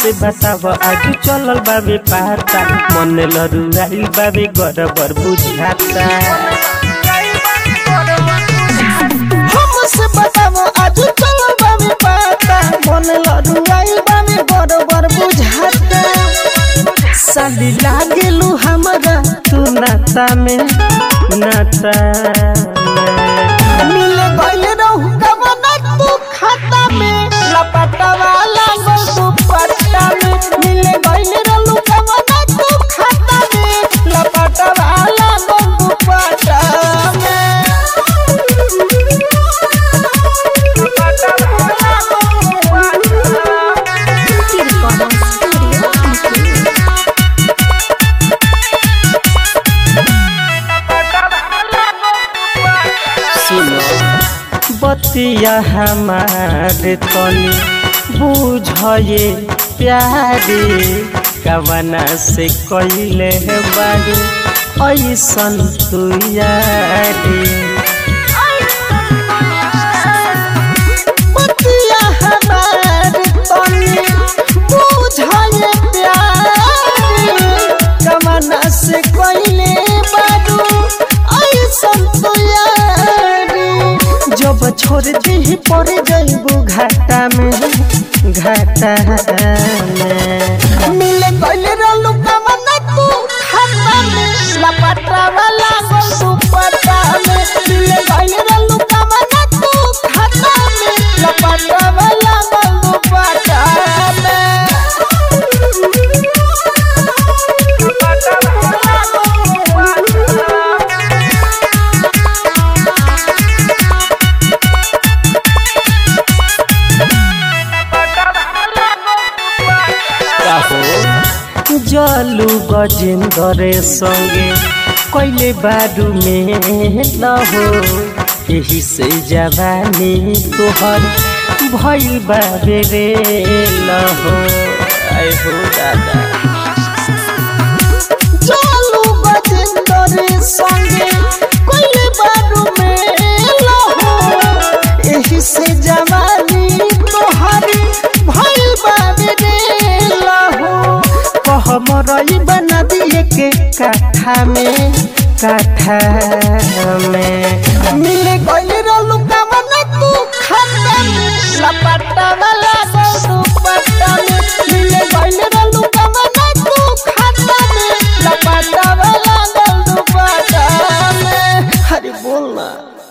हमसे बताव आज चलल बाबे पाता मन लरुआइल बाबे गड़बड़ बुझाता हमसे बताव आज चलो बाबे पाता मन लड़ुआई बाबे बरोबर बुझाता साली लागेलू हमरा तू नाता में नाता में मिले गइल रहू कवन तू खाता में लपटवा लागल तू पट्टा में मिले गइल रहू कवन तू खाता में लपटवा लागल तू पट्टा में लपटवा लागल तू पट्टा में। सुनो बतिया हमारे तनी बुझे प्यारे कवना से कैले बारी ऐसन तू यारी बतिया हमार तनी बुझाए प्यारी कमना से कोइले बारू ऐसन तो यारी जब छोड़ दी पड़ जइबू घाटा में घाटा में मिले कोइले रहलू कमना तू खाता में लपटा वाला गोल तू पटा में मिले कोइले रहलू कमना तू खाता में लपटा वाला गोल तू पटा में लपटा वाला गोल तू पटा में काहो जलू गजेंद्र संगे कैले बारू में लहो यही से जवानी तोहर भइल बाबे रे लहो आय हो दादा चलू गजेंद्र संगे कोइले बारू में लहो एही से जवानी तोहरी भइल बाबे रे लहो कह मरई बना दिए के काठा में काठा में मिले गइले रहलू कमना तू खाता में लपटा वाला गोल तू पट्टा में मिले गइले रहलू कमना तू खाता में लपटा वाला गोल तू पट्टा में अरे बोल ना